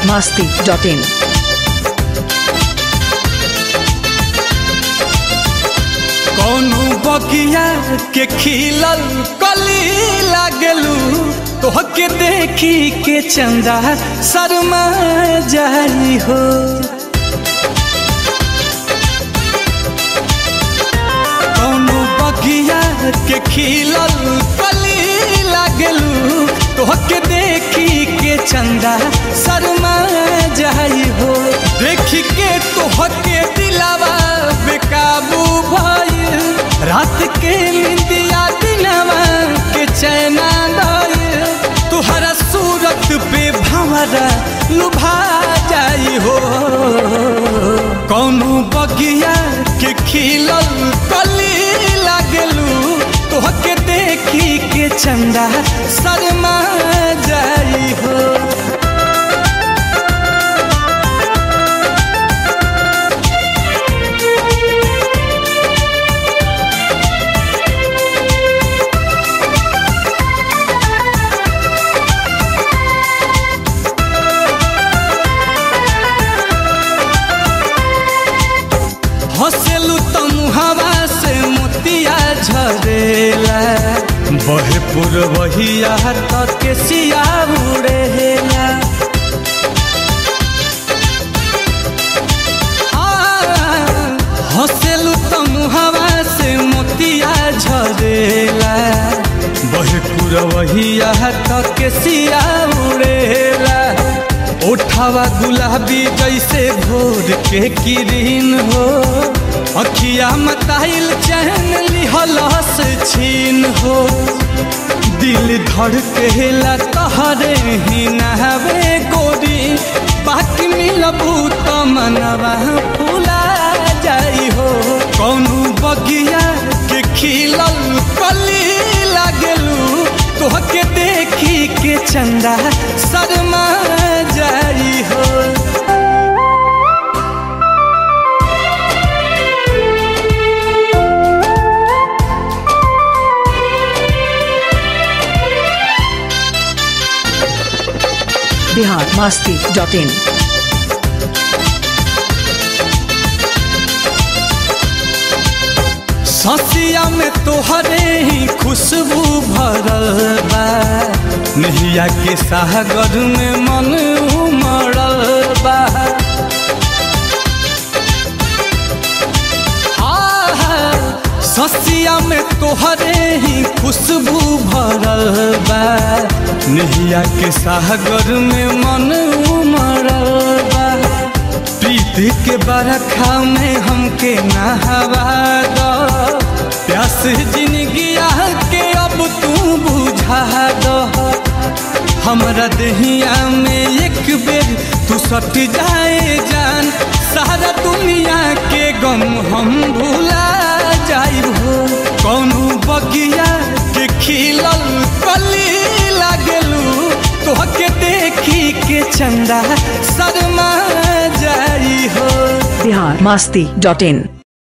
biharmasti.in कौनो बगिया के खिलल कली लागलू तोहके देखी के चंदा शर्मा जाई हो कौनो बगिया के खिलल कली लागलू तोहके देखी के चंदा शर्मा जाई हो देखी के तोहके दिलावा बेकाबू भइल रात के निंदिया दिनवा के चैना गइल तुहरा सूरत पे भंवरा लुभा जाई हो कौनो बगिया के खिलल कली लागलू तोहके देखी के चंदा शर्मा जाई हो हंसेलू तुम हवा से मोतिया झरेला बहे पुरवहिया तक के सिया उड़ेला हंसेलू तुम हवा से मोतिया झरेला बहे पुरवहिया तक के सिया उड़ेला ओठावा गुलाबी जैसे भोर के किरीन हो अखिया मताइल चैन लिहलस छीन हो दिल धड़केला तहरे ही नहवे गोरी बाकी मिलबू तो मनवा फूला जाई हो कौनो बगिया के खिलल कली लागलू तोहके देखी के चंदा शर्मा जाई हो biharmasti.in ससिया में तोहरे ही खुशबू भरल बा नहिया के सागर में मन उमड़ल बा ससिया में तोहरे ही खुशबू भरल बा नहिया के सागर में मन उमड़ल बा प्रीति के बरखा में हमके नहवा दो प्यास जिंदगिया के अब तू बुझा दो हमरा दहिया में एक बेर तू सट जाए जान सारा दुनिया के गम हम भूला जाई हो कौनो बगिया के खिलल कली लागलू तोहके देखी के चंदा शर्मा जाई हो biharmasti.in